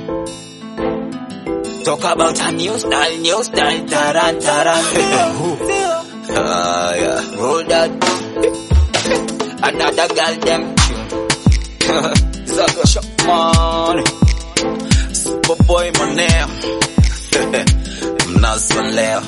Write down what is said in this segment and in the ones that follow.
Talk about a new style, new style, taran, taran. Ah, yeah. Roll that. Another girl, them tune. Zaka shop man. Superboy Moneo. Mnazo leo.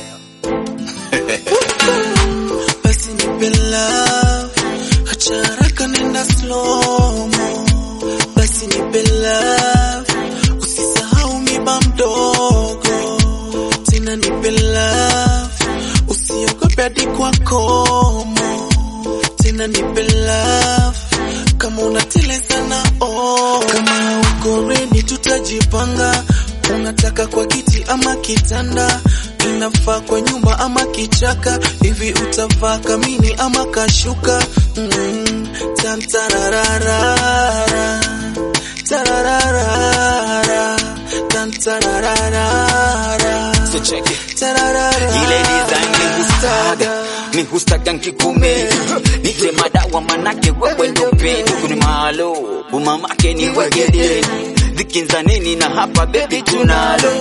basi nipe love, acha haraka nenda slow mo. Basi nipe love, usisahau miba mdogo. Tena nipe love, usiogope hadi kwa komo. Tena nipe love, kama unateleza na oh. Kama uko ready tutajipanga, unataka kwa kiti ama kitanda inafaa kwa nyumba ama kichaka hivi utavaa kamini ama kashuka mm, tam tarararara, tarararara, tam tarararara, So check it. tarararara. Ile design ni hustaga ni hustaga nkikume nite madawa manake wewe ndo pendo kuni malo umamake ni wegede vikinza nini na hapa baby tunalo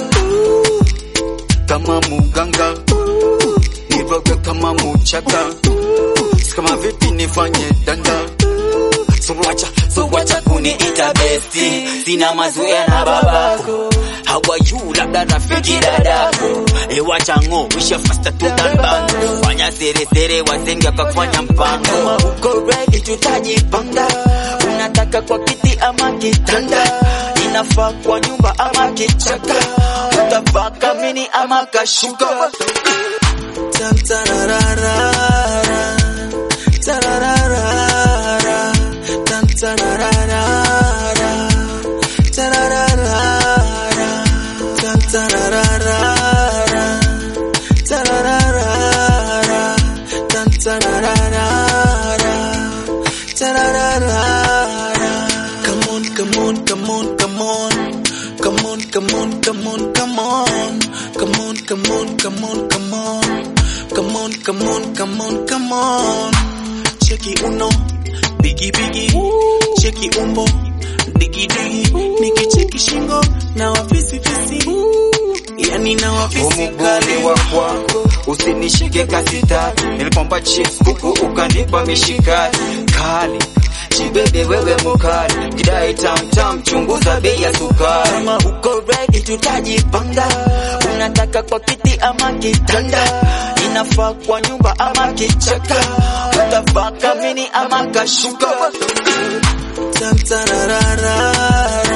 kama muganga nivoge kama muchaka kama vipi nifanye danga Suwacha, suwacha kuniita besti, sina mazoea na babako. How are you, labda rafiki dadako. Ewacha ngo, wisha faster to than bango. Fanya sere sere, wasenge wakafanya mpango. Kama uko ready, tutajipanga. Unataka kwa kiti ama kitanda, inafaa kwa nyumba ama kichaka. Utavaa kamini ama kashuka. Tam tarararara, tarararara, tam tarararara, tarararara, tam tarararara, tarararara, tam tarararara, tarararara. Come on, come on, come on, come on. Come on, come on, come on, come on. Come on, come on, come on, come on. Come on, come on, come on, come on. Cheki uno, bigi bigi. Cheki umbo, digi digi. Nikicheki shingo, na wafisi fisi. Yani na wafisi Umuguni kali. wa kwako usinishike kasita, nilipomba chips kuku ukanipa mishikaki kali chibebe wewe mukali kidai tam tam, chunguza bei ya sukari. Kama uko ready tutajipanga, unataka kwa kiti ama kitanda, inafaa kwa nyumba ama kichaka, utavaa kamini ama kashuka. Tam tarararara.